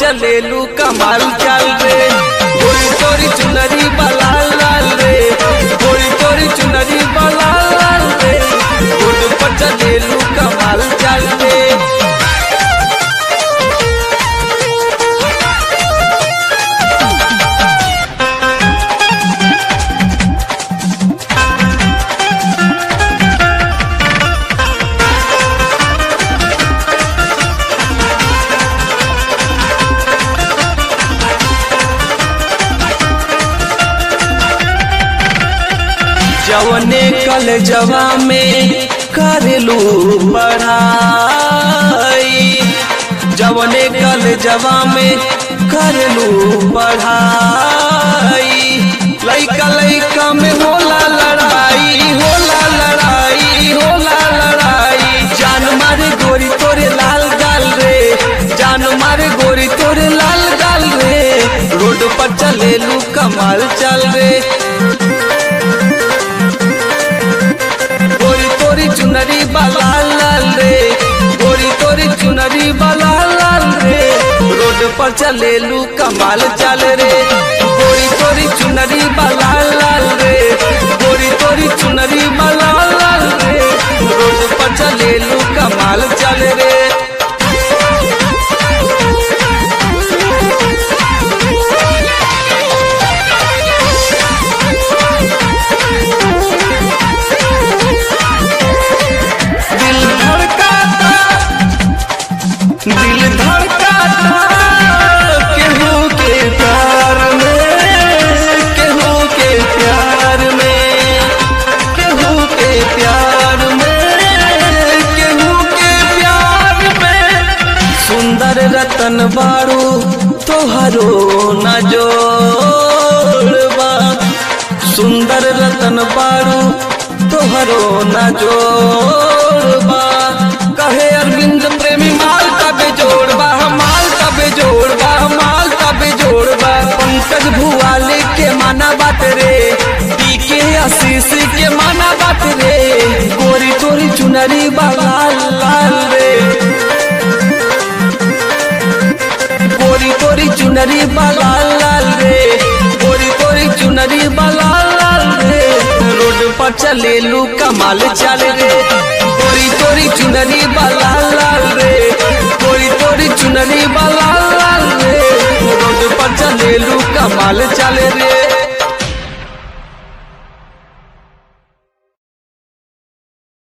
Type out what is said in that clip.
चलेलू कमाल चाल रे गोरी तोरी चुनरी बलाल लाल रे गोरी तोरी चुनरी बलाल लाल रे रोड पर चलेलू कमाल चाल रे जवने कल जवा में करेलू पढ़ाई जवने कल जवा में करेलू पढ़ाई लइका लइका में होला लड़ाई होला लड़ाई होला लड़ाई जान मारे गोरी तोरे लाल गाल रे जान मारे गोरी तोरे लाल गाल रे रोड पर चलेलू कमाल चल रे गोरी तोरी चुनरी बाला लाल रे गोरी तोरी चुनरी बाला लाल रे रोड पर चलेलू कमाल चल रे गोरी तोरी चुनरी बाला लाल रे गोरी तोरी चुनरी बाला लाल रे रोड पर चलेलू कमाल चल रे दिल धड़काता दिल धड़काता केहू के प्यार में केहू के प्यार में केहू के प्यार में केहू के प्यार में सुंदर रतन बारू तोहरो न जोड़बा सुंदर रतन बारू तोहरो न जोड़बा कहे अरविंद प्रेमी माल तबे जोड़बा माल तबे जोड़बा माल तबे जोड़बा पंकज भुआले के माना बात रे डी के आशीष के माना बात रे गोरी तोरी चुनरी बाला लाल रे गोरी तोरी चुनरी बाला लाल रे गोरी तोरी चुनरी बाला लाल रे रोड पर चलेलू कमाल चल रे गोरी तोरी चुनरी बाला लाल रे गोरी तोरी चुनरी बाला लाल रे रोड पर चलेलू कमाल चल रे